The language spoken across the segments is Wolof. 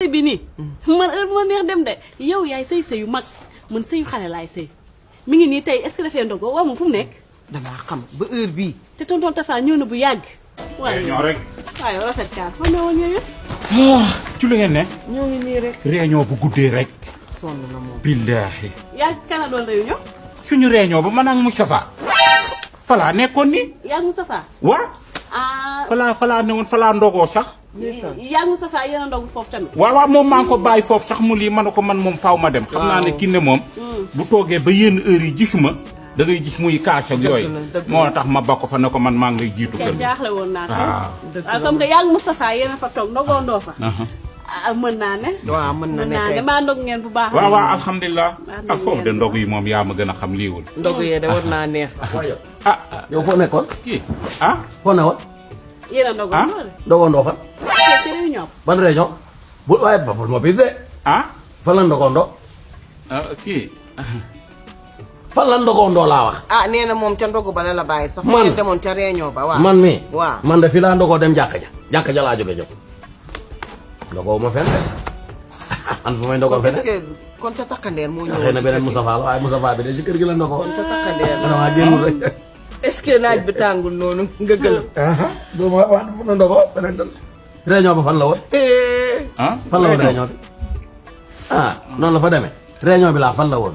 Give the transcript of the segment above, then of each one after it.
bi nii man heure bu ma neex dem de yow yaay sëy sëyu mag man sëyu xale laay sëy mi ngi nii tey est-ce que dafay ndogo waaw moom fu mu nekk damaa xam ba heure bii. te tonton Tafa ñëw na bu yàgg waaye réunion rek. waaye rafet kaar fa ñëwoon yooyu ci lu ngeen ne. ñoo ngi nii rek. réunion bu guddee rek. sonn na moom. billaahi. yaa kana doon réunion suñu réunion ba man ak Moustapha. falaa nekkoon ni. yaa ngi Moustapha waa. ah falaa falaa ne woon falaa ndogoo sax. ndeysaan. yaa ngi Moustapha yéen a ndogu foofu tamit waaw waaw moom maa ngi ko bàyyi foofu sax mu lii ma ne ko man moom faaw ma dem. xam naa ne kinne moom. bu toogee ba yenn heure yi gisuma. da ngay gis muy kaas ak yooyu. la, dëgg la. moo tax ma ba ko fa ne ko man maa ngi lay jiitu kër kenn gi. jaaxle woon naa ko waaw. dëgg waaw la comme que yaa ngi Moustapha yéen a fa toog ndogoo ndoo fa Aha. ah mën naa ne waaw mën na mën naa ne nekk maa ndog ngeen bu baax waaw waaw alhamdulilah. Maa ak foofu de ndog yi moom yaa ma gën a xam liiwul. ndog yee de war naa neex. waaye ah yow foo nekkoon kii ah. foo newoon yéen a ndogoo Ah? ndoo de ndogoo ndoo fan te ci réunion ban région bu waaye ba bul ma pise ah. fan la ndogoo ndo ah, kii. fan la ndogoo ndoo laa wax ah nee na moom ca ndogu ba la la bàyyi sax. Man. ngeen demoon ca réunion ba waaw. man mi waaw. man de fi laa ndogoo dem jàkka ja jàkka ja laa jóge jóg ndogoo ma fenn de an fu may ndogoo kon est-ce fenn que kon sa takkandeer moo ñëwoon. xëy na beneen Moustapha la waaye Moustapha bi de ci kër gi la ndogoo kon sa takkandeer la. damaa génnul rek est-ce que naaj bi tàngul noonu nga gël. du ma wax fu na ndogoo beneen tan réunion ba fan la woon ah. fan la woon réunion bi ah noonu la fa demee réunion bi laa fan la woon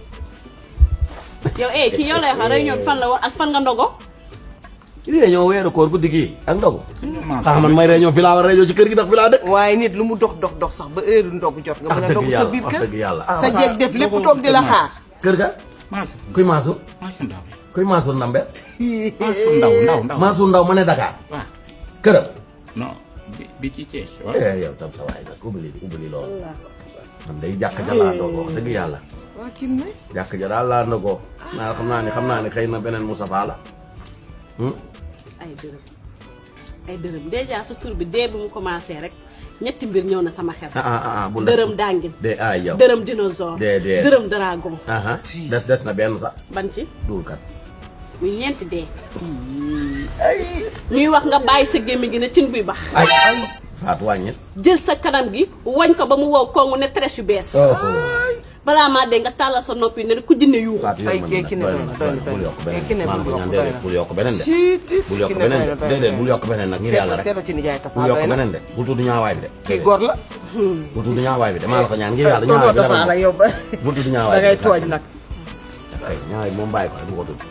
yow eh kii yow lay wax réunion bi fan la woon ak fan nga ndogo réunion weeru koor guddi gii ak ndogu maa tax man may réunion fi laa war a réunion ci kër gi ndax fi laa dëkk waaye nit lu mu dox dox dox sax ba heure ndogu jot nga wax mën a dëgg ndogu sa yàlla biir wax kër. dëgg yàlla sa jeeg def lépp toog di la xaar. kër ga maa si kuy maasu maa si ndaw. kuy maasu ndambe maa si ndaw ndaw ndaw. maasu ndaw ma ne Dakar waaw këram non bi bi ci Thiès waaw. eh yow tam sa waay nag ubali ubali loolu man day jàkk ja laa ndogoo wax dëgg yàlla waa kii ne. jàkk ja daal laa ndogoo naa xam naa ne xam naa ne xëy na beneen Moustapha la Hmm? ay dërëm ay dërëm déjà sa tur bi dee bi mu commencé rek ñetti mbir ñëw na sama xel ah ah ah bu la dërëm dàngin de ay yow dërëm dinosaure Dee, dee. dërëm dragon aha des des na benn sax ban ci duul kat muy ñeenti dee ñuy wax nga bàyyi sa gémmiñ gi ne tin buy bax ay ay faat wàññit jël sa kanam gi wañ ko ba mu wow kongu ne trèche yu bees balaa maa dee nga tàllal sa noppi ne ku jinne yuuxu faat ay yow kii man ki ne doy doy na na doy doy na na bul yokk doy na. kii ne beneen maa bul ngi ko ñaan yokk doy déedéet na. bul yokk beneen de Siit, bul yokk ki ne beneen doy de na, doy na. déedéet bul yokk beneen nag ngir yàlla seetal rek seetal ci nijaay Tafa bul yokk doy na. beneen de bul tudd ñaawaay bi de kii góor la. bul tudd ñaawaay bi de maa la ko ñaan ngir yàlla tonton ñaawaay bi Tafa la de yow ba. bul tudd da ñaawaay ngay bi tooñ nag. ay ñaawaay bi moom bàyyi ko rek bu ko tudd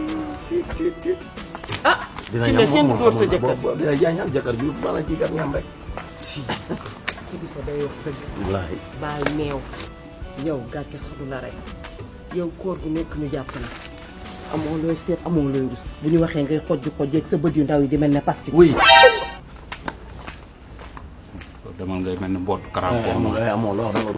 ah. dina ki ne ñam kenn moom góor sa moom jëkkër. boo- dina jaay ñam jëkkër ju bala kii kat ñam rek kilifa day wax dëgg. wallaahi bàyyi meew. yow gàcce sax du la rek. yow koor gu nekk ñu jàpp na. amoo looy seet amoo looy rus bu ñu waxee ngay xoj xoj ak sa bët yu ndaw yi di mel ne pasti. oui demal ngay mel ni mbootu karaam. amoo amoo loo xam ne